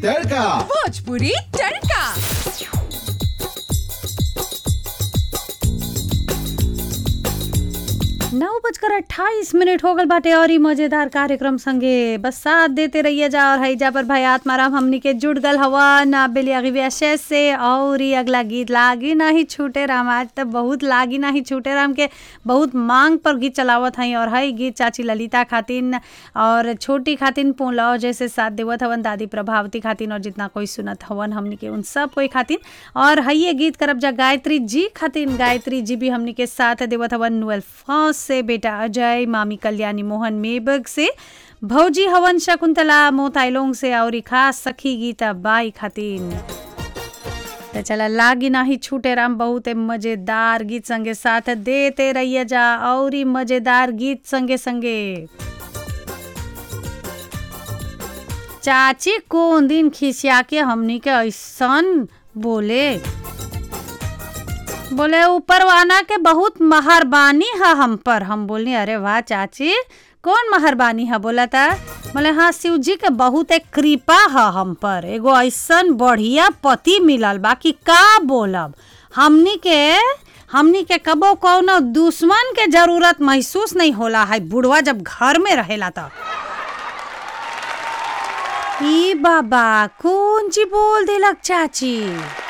तड़का भोजपुरी तड़का नौ बजकर अट्ठाईस मिनट हो गल बाटे और ई मजेदार कार्यक्रम संगे बस साथ देते रहिए जा और हईजा पर भाई आत्माराम हमनी के जुड़ गल हवा ना बेलियागी व्यशेष से और ई अगला गीत लागी नाही छूटे राम आज तक बहुत लागी नाही छूटे राम के बहुत मांग पर गीत चलावत हई और हई गीत चाची ललिता खातिन और छोटी खातिन पोलाव जैसे साथ देवत हवन दादी प्रभावती खातिन और जितना कोई सुनत हवन हमनी के उन सब कोई खातिन और हइये गीत करब जा गायत्री जी खातिन गायत्री जी भी हमनी के साथ देवत हवन नुअल फौज से बेटा अजय मामी कल्याणी मोहन मेबग से भौजी हवन शकुंतला मोताइलोंग से और खास सखी गीता बाई खातिन तो चला लागी नाही छूटे राम बहुत मजेदार गीत संगे साथ देते रहिए जा और ही मजेदार गीत संगे संगे चाची कौन दिन खिसिया के हमनी के ऐसन बोले बोले ऊपर वाला के बहुत मेहरबानी है हम पर हम बोलनी अरे वाह चाची कौन मेहरबानी है बोला था बोले हाँ शिव जी के बहुत एक कृपा है हम पर एगो ऐसन बढ़िया पति मिलल बाकी का बोलब हमनी के हमनी के कबो कौनो दुश्मन के जरूरत महसूस नहीं होला है बुढ़वा जब घर में रहेला तो ई बाबा कौन ची बोल दिलक चाची